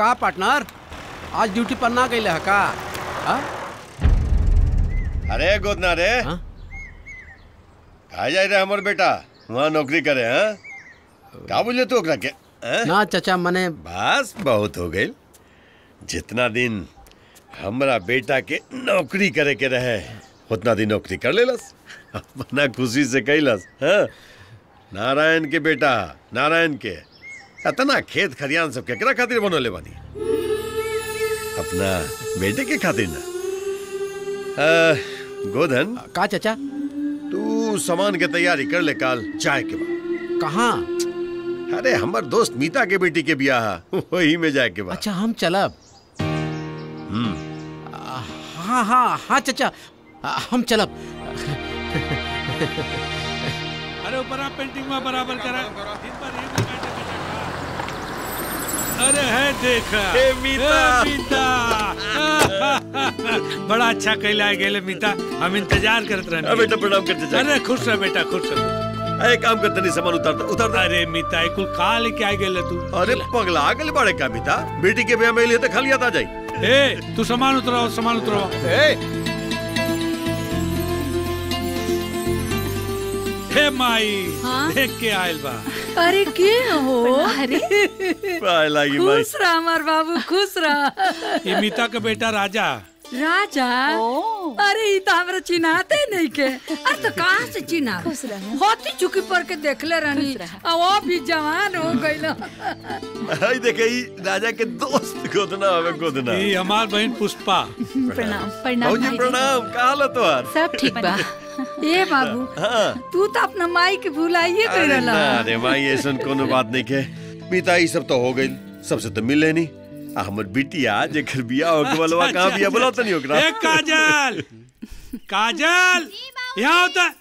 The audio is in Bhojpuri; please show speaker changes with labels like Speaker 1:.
Speaker 1: का पार्टनर आज ड्यूटी पर ना गई है का हाँ?
Speaker 2: अरे गोदना रे
Speaker 1: हाँ?
Speaker 2: कहा जाए रे हमर बेटा वहाँ नौकरी करे हाँ का बोले तू ओकरा के हाँ?
Speaker 1: ना चाचा मने
Speaker 2: बस बहुत हो गई जितना दिन हमरा बेटा के नौकरी करे के रहे उतना दिन नौकरी कर लेलस अपना खुशी से कैलस हाँ नारायण के बेटा नारायण के इतना खेत खरियान सब केकरा खातिर बनोले बानी अपना बेटे के खातिर ना आ, गोधन
Speaker 1: का चाचा
Speaker 2: तू सामान के तैयारी कर ले काल चाय के बाद
Speaker 1: कहाँ
Speaker 2: अरे हमर दोस्त मीता के बेटी के बियाह है, वही में जाए के बाद
Speaker 1: अच्छा हम चलब
Speaker 2: हम्म
Speaker 1: आ, हाँ हाँ हाँ चाचा आ, हम चलब
Speaker 3: अरे ऊपर पेंटिंग में बराबर करा दिन भर यही में बैठे बैठे खा। अरे है देखा
Speaker 2: ए, मीता।
Speaker 3: ए, मीता बड़ा अच्छा कैला गेले मीता हम इंतजार करत
Speaker 2: अरे
Speaker 3: रहने
Speaker 2: बेटा प्रणाम करते जा
Speaker 3: अरे खुश रह बेटा खुश रह
Speaker 2: अरे काम करते नहीं सामान उतारता उतारता
Speaker 3: अरे मीता कुल का लेके आ गेले तू
Speaker 2: अरे पगला आगल बड़े का मीता बेटी के ब्याह में लिए तो खाली आता जाई
Speaker 3: ए तू सामान उतराओ सामान उतराओ हे माई
Speaker 4: हाँ?
Speaker 3: देख के आयल बा
Speaker 4: अरे के हो
Speaker 5: अरे
Speaker 2: पाए लागी भाई
Speaker 4: खुश रह हमार बाबू खुश रह
Speaker 3: ये मीता का बेटा राजा
Speaker 4: राजा
Speaker 5: ओ।
Speaker 4: अरे ई तो हमरा चिन्हाते नहीं के अरे तो कहाँ से चिन्हा
Speaker 5: खुश रह।
Speaker 4: होती चुकी पर के देखले रहनी
Speaker 5: खुश रह।
Speaker 4: आ वो भी जवान हो गइल
Speaker 2: हाय देखे ई राजा के दोस्त गोदना हवे गोदना
Speaker 3: ये हमार बहन पुष्पा
Speaker 5: प्रणाम प्रणाम
Speaker 2: भाजी
Speaker 5: भाईजी।
Speaker 2: प्रणाम का हाल है तोहार
Speaker 5: सब ठीक बा
Speaker 4: ए बाबू
Speaker 2: हाँ
Speaker 4: तू तो अपना माई के भुलाइए कर
Speaker 2: अरे
Speaker 4: रहला
Speaker 2: ना रे माई ऐसन कोनो बात नहीं के मीता ई सब तो हो गई सबसे तो मिले नहीं आ हमर बिटिया जेकर बियाह हो गलवा कहां बियाह बोला तो नहीं ओकरा
Speaker 3: ए काजल काजल यहाँ होता